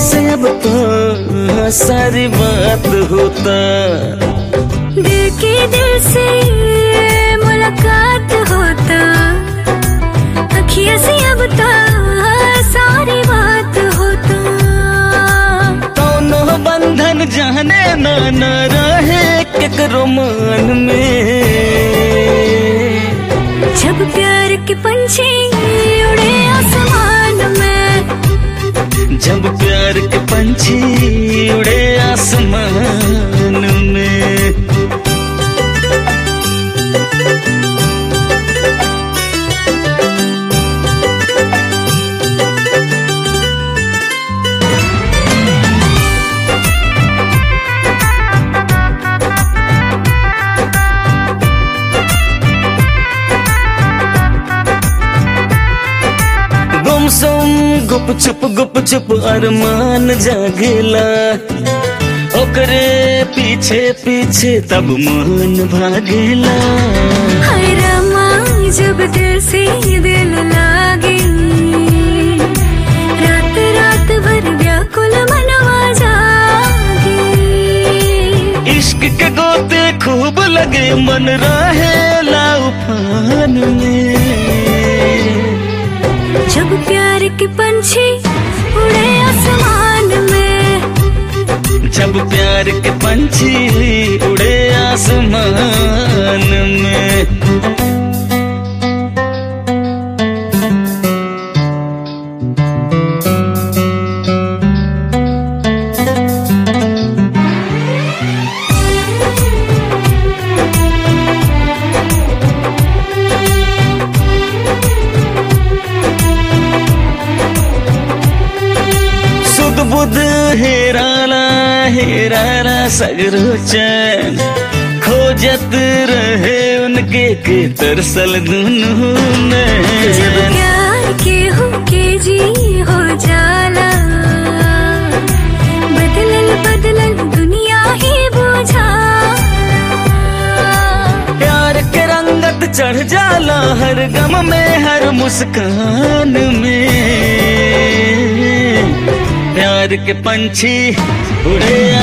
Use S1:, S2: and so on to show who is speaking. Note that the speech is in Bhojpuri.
S1: से अब तो सारी बात होता
S2: दिल के दिल से मुलाकात होता अखियां से अब तो सारी बात होता
S1: कौनो बंधन जाने न न रहे केकरो मन में
S2: जब प्यार के पंछी उड़े आसमान में
S1: जब प्यार के पंछी उड़े आसमान में गुमसुम गुप चुप गुप चुप अरमान जागेला ओकरे पीछे पीछे तब मन भागेला
S2: हाय रमा जब दिल से दिल लागे रात रात भर व्याकुल मनवा जागे
S1: इश्क के गोते खूब लगे मन रहे उफान में
S2: जब प्यार के पंछी उड़े आसमान में
S1: जब प्यार के पंछी उड़े आसमान में सुध बुध हेराला हेराला सगरो चैन खोजत रहे उनके के तरसल दुनू
S2: जब
S1: नैन
S2: प्यार के हो के जी हो जाला बदलल बदलल दुनिया ही बुझाला
S1: प्यार के रंगत चढ़ जाला हर गम में हर मुस्कान में प्यार के पंछी उड़े